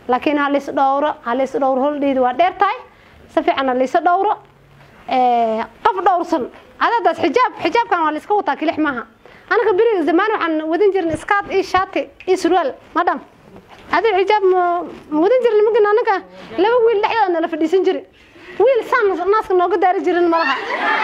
laakiin ha lays dhowro ha lays dhowro holdheyda waa dheer tahay si fiican ha laysa dhowro qof dhowrsan adadaas xijaab xijaabkan waa layska wataa kilix maaha anaga beriga zamaan waxaan wadan jirin iskaad iyo shaati iyo surwaal madham adi xijaab ma wadan jirin magin anaga laba wiil dhexdooda nala fadhiisan jiri wiil saan naaska nooga daari jirin malaha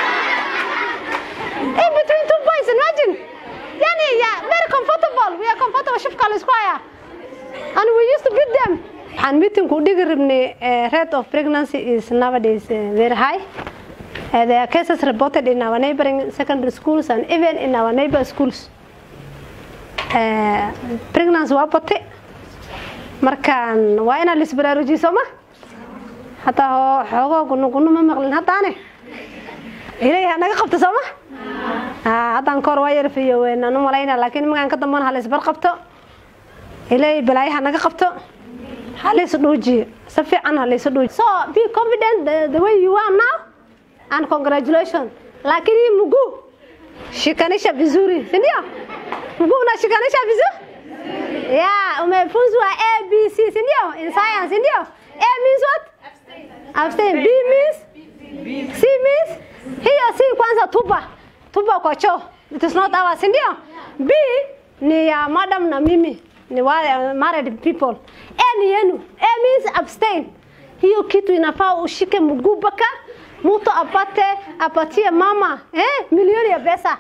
in between two boys imagine yani yeah, very comfortable we are comfortable shifka la isku hayaa and we used to beat them waxaan meetingku dhigi rabnay rate of pregnancy is nowadays uh, very high uh, there are cases reported in our neighboring secondary schools and even in our neighbor schools uh, pregnancy waa batay markaan waa inaan lisbaraarujiyo sooma hataa xoogoo gunu gunu ma maqlin haddaane ilaah naga qabta sooma haddaan kahor waa yarfiyo weynaan u malayna laakiin magaan ka dambana ha laysbar qabto ilaahay balaayaha naga qabto ha laysu dhuujiyo si fiican ha laysu dhuujiyo so be confident the, the way you are now and congratulations lakini mguu shikanisha vizuri si ndio mguu unashikanisha vizuri yeah umefunzwa a b c si ndio in science si ndio a means what abstain b means c means hiyo si kwanza tupa tupa kwa choo it is not ours si ndio b ni ya madam na mimi ni wale married people a ni yenu a means abstain hiyo kitu inafaa ushike mguu baka mtu apate apatie mama eh, milioni ya pesa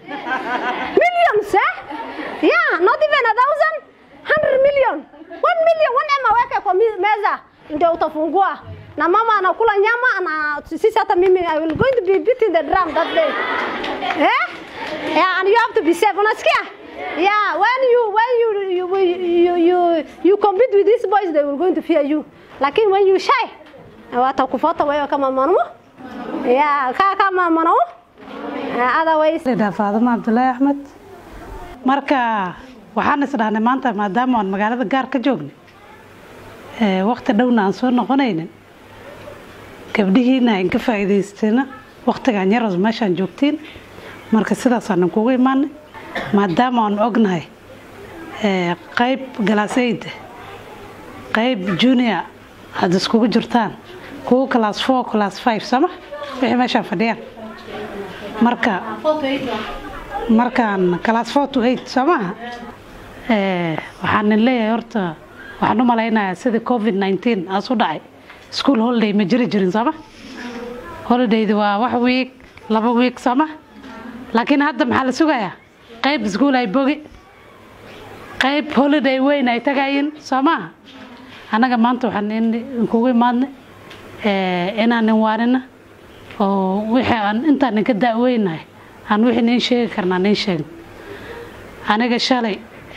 millions eh? yeah not even a thousand hundred million one million one ema weke kwa meza ndio utafungua na mama anakula nyama na sisi hata mimi I will going to be beating the drum that day eh? yeah and you have to be safe unasikia yeah when you when you you you you, you compete with these boys they will going to fear you lakini when you shy watakufuata wewe kama mwanaume yeah ka kama mwanaume otherwise faadama cabdullaahi axmed marka waxaan isdhahnay maanta maadaama aan magaalada gaar ka joognay wakti dhowna aan soo noqonaynin gabdhihiina aan ka faa'iidaystayna waktigaan yaros meeshaan joogtiin marka sidaasaan kugu imaanay maadaama aan ognahay qayb galaasayda qayb junior aada iskugu jirtaan kuwa class four class five sama wixii meeshaan fadhiyaan marka markaan class four to eight soo maaha waxaan leeyahay horta waxaan u malaynayaa sidii covid nineteen aas u dhacay school holiday ma jiri jirin sooma holidaydi waa wax wiig laba wiig sooma laakiin hadda maxaa la sugayaa qayb iskuol ay bogi qayb holiday weyn ay tagayin soo maaha annaga maanta waxaan kugu imaadnay inaan inwaanina oo wixii aan intaan inka daaweynahay aan wixii niin sheegi karnaa niin sheegin aniga shalay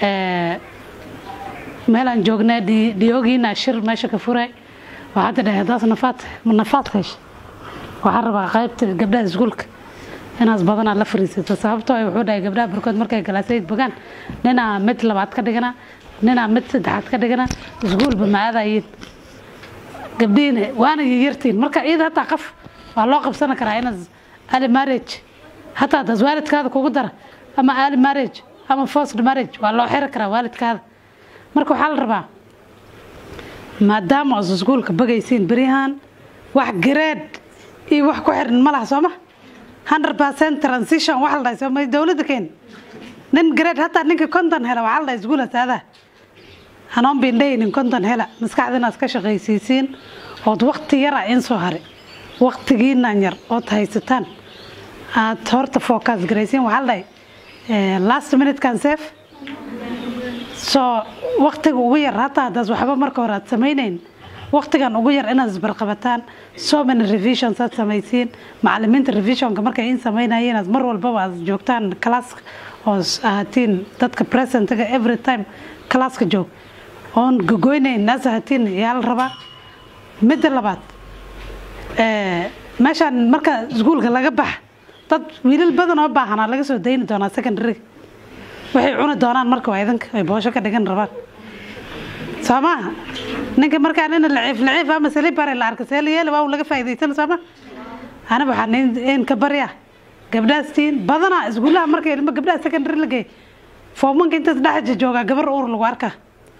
meelaan joognaa dhiyoogiina shir meesha ka furay waxaad dhahay haddaas nafaad nafaad hesha waxaan rabaa qaybta gabdhaha iskuulka inaas badanaa la fariisato sababtoo ay wuxuu dhahay gabdhaha barkood markay galaasayd bogaan ninaa mid labaad ka dhigana ninaa mid saddexaad ka dhigana iskuulba ma aadayin gabdhihiina waana yartiin marka iyada hataa qaf waa loo qabsan karaa inaad ali marriage hataa hadaas waalidkaada kugu dara ama ali marriage ama forced marriage waa loo xiri karaa waalidkaada marka waxaa la rabaa maadaama as iskuulka bagaysiin beryahan wax grade iyo wax ku xiran ma laha sooma hundred percent transition waxa la dhahay sooma dowladda keen nin grade hataa ninka konton hela waxaa la dhahay iskuula saadaa hanoon bindhaynin konton hela maskaxda inaad ka shaqaysiisiin ood wakti yara in soo haray waktigiinaan yar ood haysataan aad horta focus garaysiin waxaa la dhahay last minute can save soo waktiga ugu yar hataa haddaas waxba marka hore aad samaynayn waktigan ugu yar inaad isbarqabataan so many revisions aad samaysiin macalimiinta revisionka markay in samaynayeen aad mar walbaba aad joogtaan classka oo ahaatiin dadka presentga every time classka joog oon gogoynayn naas ahaatiin yaa la rabaa midda labaad meeshaan marka iskuulka laga baxa dad wiilal badan oo baahanaa laga soo dayni doonaa secondary waxay cuni doonaan marka waa idinka ay boosho ka dhigan rabaan soo maaha ninka markaan ina laciif laciif ama salibare la arka seeliyeel waa laga faa'iidaysan soo ma aniga waxaan in ka baryaa gabdhahaas tiin badanaa iskuulaha markay ilmo gabdhaha secondary la geey foomanka intaas dhex joogaa gabar uur lagu arkaa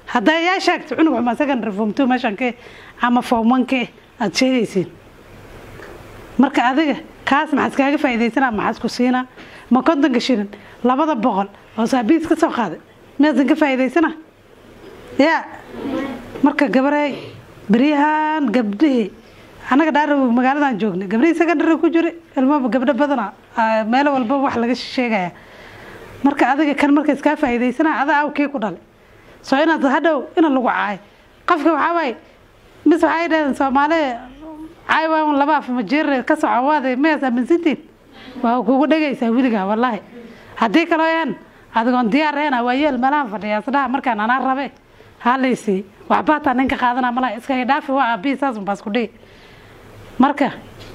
haddaa yaa sheegta cunug xuma secondary form two meeshan ke ama form one ke aada sheegaysiin marka adiga kaas maxaa iskaaga faa'iidaysanaa maxaa isku siinaa ma kontonka shilin labada boqol oo saabiis ka soo qaaday miyaasan ka faa'iidaysana yaa marka gabarey beryahan gabdhihii annaga dhaara magaaladan joognay gabdhihii secondary ku jiray ilmaba gabdho badana meelo walba wax laga sheegaya marka adiga kan marka iskaa faa'iidaysana ada awkii ku dhalay soo inaad hadhow ina lagu caayo qofka waxaa waaye mis waxay dhaheen soomaali caay waa un laba af majeer ka soco waade miyaas aaminsantiin waa kugu dhegaysaa wiligaa wallaahi haddii kaloo yan adigoon diyaar ahayna waa yeel meelahan fadhiya isdhaha markaan anaa rabe halaysi waxba hataa ninka qaadana malaha iskaga dhaafi waa aabihi saas un baas ku dhigi marka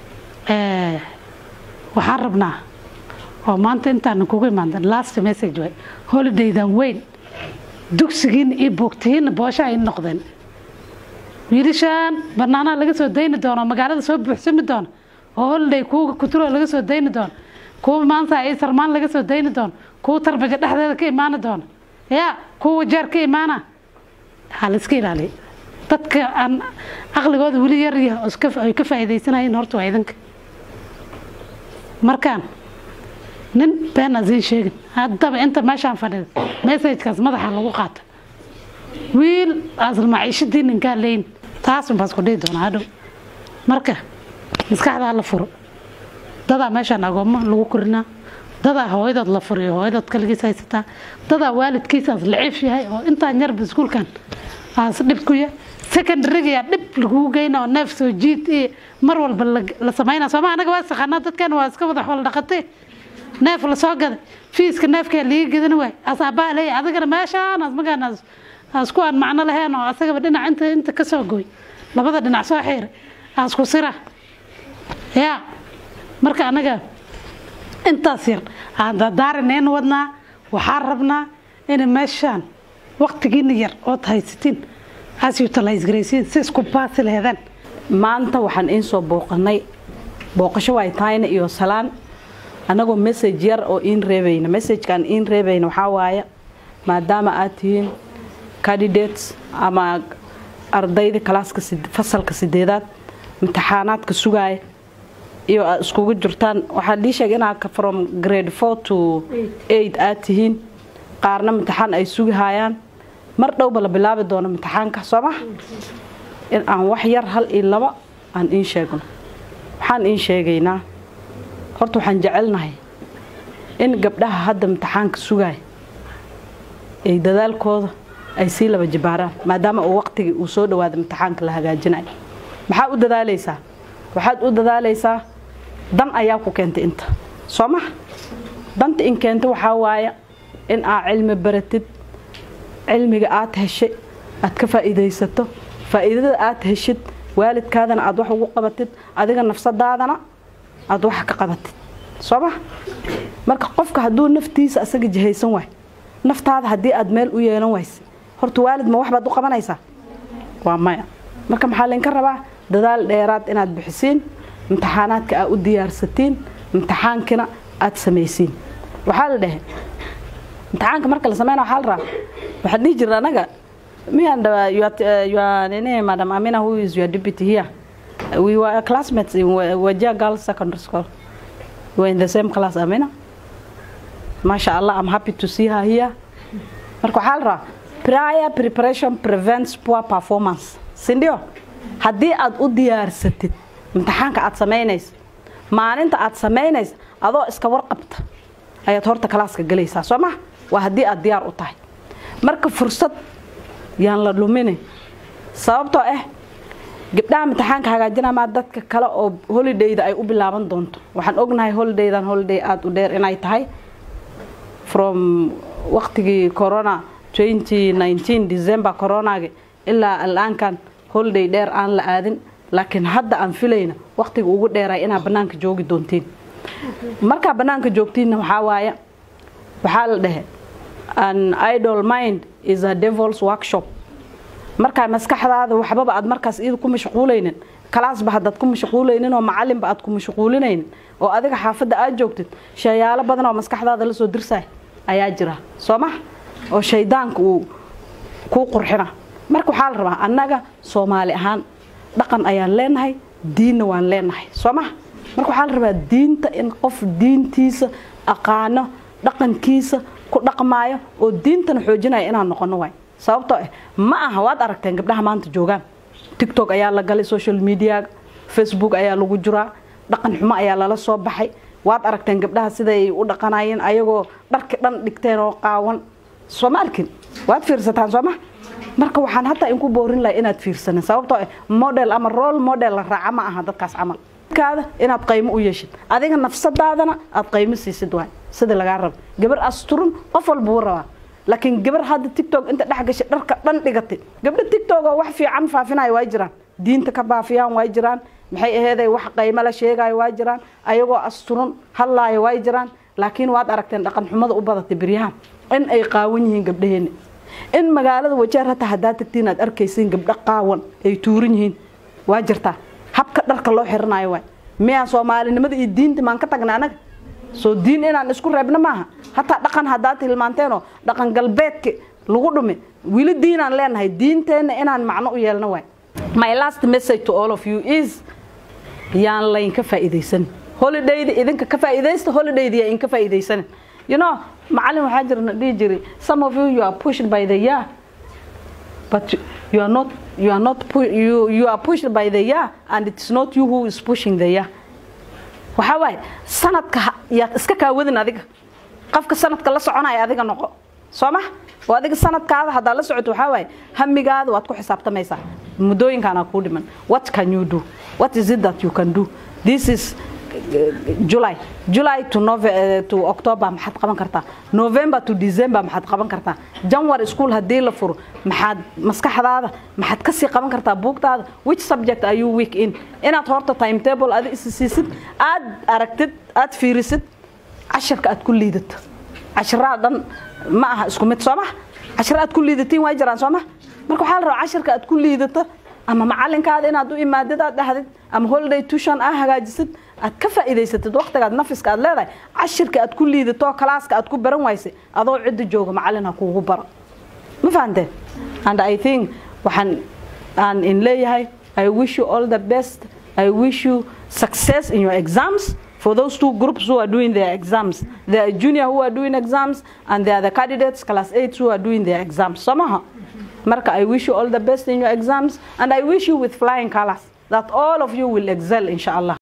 waxaan rabnaa oo maanta intaan kugu imaandan last message way holidaydan weyn dugsigiina iyo buugtihiina boosha ay noqdeen wiilashaan banaanaha laga soo dayni doono magaalada soo buuxsami doono oo holiday kuwa kuturo laga soo dayni doono kuwa maanta iyo sarmaan laga soo dayni doono kuwa tarbaja dhexdeeda ka imaani doono yaa kuwa wajaar ka imaana ha la iska ilaaliya dadka aan caqligooda weli yar yah oo ay ka faa'iidaysanayeen horta waa idinka markaan nin been asiin sheegin haddaba inta meeshaan fadhida messajkaas madaxa lagu qaata wiil asal maciishadii ninkaa leyn taasun baas ku dhihi doonaa hadhow marka maskaxdaa la furo dadaa meeshaan agoommo lagu korinaa dadaa hooyadood la furiyo hooyadood kaligiis haysataa dadaa waalidkiisaas laciif yahay oo intaan yarba iskuulkan aas dhib ku ya secondaryga dhib lagugu geyna oo neef soo jiid iyo mar walba la samayna sooma anaga waa saqaanaa dadkan waa iska wada xoolo dhaqatay neef la soo gaday fiiska neefkaa liiga gadan waay asaabaa leeya adigana meeshaan asmagaan asku aan macno lahayn oo asagaba dhinac inta inta ka soo gooy labada dhinac soo xiiray asku sira yaa marka anaga intaas yar aan dadaarineen wadnaa waxaan rabnaa in meeshaan waqtigiina yar ood haysatiin as utilize garaysiin si isku baasi laheedaan maanta waxaan iin soo booqanay booqasho waay tahayna iyo salaan annagoo message yar oo iin reebayna messagekaan iin reebayna waxaa waaye maadaama aad tihiin candidates ama ardayda kalaaska fasalka sideedaad imtixaanaadka sugaaya iyo aad iskugu jirtaan waxaa lii sheegay inaad from grade four to eight aad tihiin qaarna imtixaan ay sugahayaan mar dhowba la bilaabi doono imtixaanka soo ma in aan wax yar hal iyo laba aan iin sheegno waxaan iin sheegaynaa horta waxaan jecelnahay in gabdhaha hadda imtixaanka sugaaya ay dadaalkooda ay sii laba jibaaraan maadaama uu waqtigii uu soo dhawaada imtixaanka la hagaajinayo maxaa u dadaalaysaa waxaad u dadaalaysaa dan ayaa ku keentay inta soo maha danta in keenta waxaa waaya in aad cilmi baratid cilmiga aad heshay aad ka faa'iidaysato faa'iidada aad heshid waalidkaadana aad wax ugu qabatid adiga nafsadaadana aad wax ka qabatid soo maha marka qofka hadduu naftiisa asaga jihaysan waay naftaada haddii aad meel u yeelan wayse horta waalid ma wax baad u qabanaysaa waa maya marka maxaa laynka rabaa dadaal dheeraad inaad bixisiin imtixaanaadka aad u diyaarsatiin imtixaankina aad samaysiin waxaa la dhehe imtixaanka marka la sameyna waxaa la rabaa waxaan dhihi jirna anaga miyan nene madam amina who is your deputy here we were classmates in wajia girls secondary school we were in the same class amina masha allah i'm happy to see her here marka waxaa la rabaa prior preparation prevents poor performance sindio haddii aad u diyaarsatid imtixaanka aad samaynaysa maalinta aad samaynaysa adoo iska warqabta ayaad horta kalaaska gelaysaa soo maha waa haddii aad diyaar u tahay marka fursad yaan la luminin sababtoo ah gabdhaha imtixaanka hagaajinamaa dadka kale oo holidayda ay u bilaaban doonto waxaan ognahay holidaydan holiday aada u dheer inay tahay from waqtigii corona december coronagi ilaa alaankan holiday dheer aan la aadin laakiin hadda aan filayna waqtiga ugu dheeray inaa banaanka joogi doontiin markaa banaanka joogtiinna waxaa waaya waxaa la dhehe an idol mind is a devils workshop markaa maskaxdaada waxbaba aad markaas iyada ku mashquulaynin kalaasba haddaad ku mashquulaynin oo macalinba aad ku mashquulinaynin oo adiga xaafadda aad joogtid shayaalo badan oo maskaxdaada lasoo dirsay ayaa jira soo maha oo shaydaanka uu kuu qurxina marka waxaa la rabaa annaga soomaali ahaan dhaqan ayaan leenahay diinna waan leenahay soo maha marka waxaa la rabaa diinta in qof diintiisa aqaano dhaqankiisa ku dhaqmaayo oo diintana xoojinaya inaan noqono waay sababtoo ah ma aha waad aragteen gabdhaha maanta joogaan tictok ayaa la galay social media facebook ayaa lagu jiraa dhaqan xumo ayaa lala soo baxay waad aragteen gabdhaha siday u dhaqanayeen ayagoo dharki dhan dhigteen oo qaawan soo ma arkin waad fiirsataan sooma marka waxaan hataa inku boorin laha inaad fiirsanin sababtoo ah model ama role model la raaca ma aha dadkaas camal kaada inaad qaymo u yeeshid adiga nafsadaadana aad qaymo siisid waay sida lagaa rabo gabar asturun qof walba wuu rabaa laakiin gabar hadda tictok inta dhex gashay dharka dhan dhigatay gabdha tictok oo wax fiican faafinaya waa jiraan diinta ka baafiyaan waa jiraan maxay aheeday wax qaymo la sheegayo waa jiraan ayagoo asturun hadlaayo waa jiraan laakiin waad aragteen dhaqan xumada u badatay beryahan in ay qaawan yihiin gabdhaheena in magaalada wajeer hataa haddaa tagtiin aad arkaysiin gabdho qaawan ay tuuran yihiin waa jirtaa habka dharka loo xiranayo waay miyaan soomaalinimada iyo diinta maan ka tagna anaga soo diin inaan isku reebno maaha hataa dhaqan haddaa tilmaanteenoo dhaqan galbeedka lagu dhumi weli diinaan leenahay diinteenna inaan macno u yeelno waay my last message to all of you is yaan laynka faa'iidaysan holidayda idinka ka faa'iidaysta holidayda yaa inka faa'iidaysanin you know macallin waxaa jirna dhihi jiray some of you you are pushed by the year but you are not you are not pu- you you are pushed by the year and it's not you who is pushing the year waxaa waaye sanadka ha- yaad iska kaawadin adiga qofka sanadka la soconaya adiga noqo soo ma oo adiga sanadkaada haddaa la socoto waxaa waaye hamigaada waad ku xisaabtamaysaa muddooyinkaana kuu dhiman what can you do what is it that you can do this is july july to, Nove eh, to october maxaad qaban kartaa november to december maxaad qaban kartaa january school haddii la furo maxaad maskaxdaada maxaad kasii qaban kartaa buugtaada which subject are you weak in inaad horta timetable adi isi siisid aad aragtid aad fiirisid casharka aad ku liidato cashiraha dhan ma aha isku mid soo maha cashira aad ku liidatiin waa jiraan soo maha marka waxaa la rabaa casharka aad ku liidato ama macalinkaada inaad u imaadid aad dhahdid ama holiday tuition aa hagaajisid aad ka faa'iidaysatid waqtigaad nafiska aad leedahay cashirka aad ku liidato kalaaska aad ku baran waysay adoo cidda jooga macalin ha kuugu baro ma fahanteen and i think waxaan aan in leeyahay i wish you all the best i wish you success in your exams for those two groups who are doing their exams there are junior who are doing exams and there are the candidates class 8 who are doing their exams somaha marka i wish you all the best in your exams and i wish you with flying colors that all of you will excel insha allah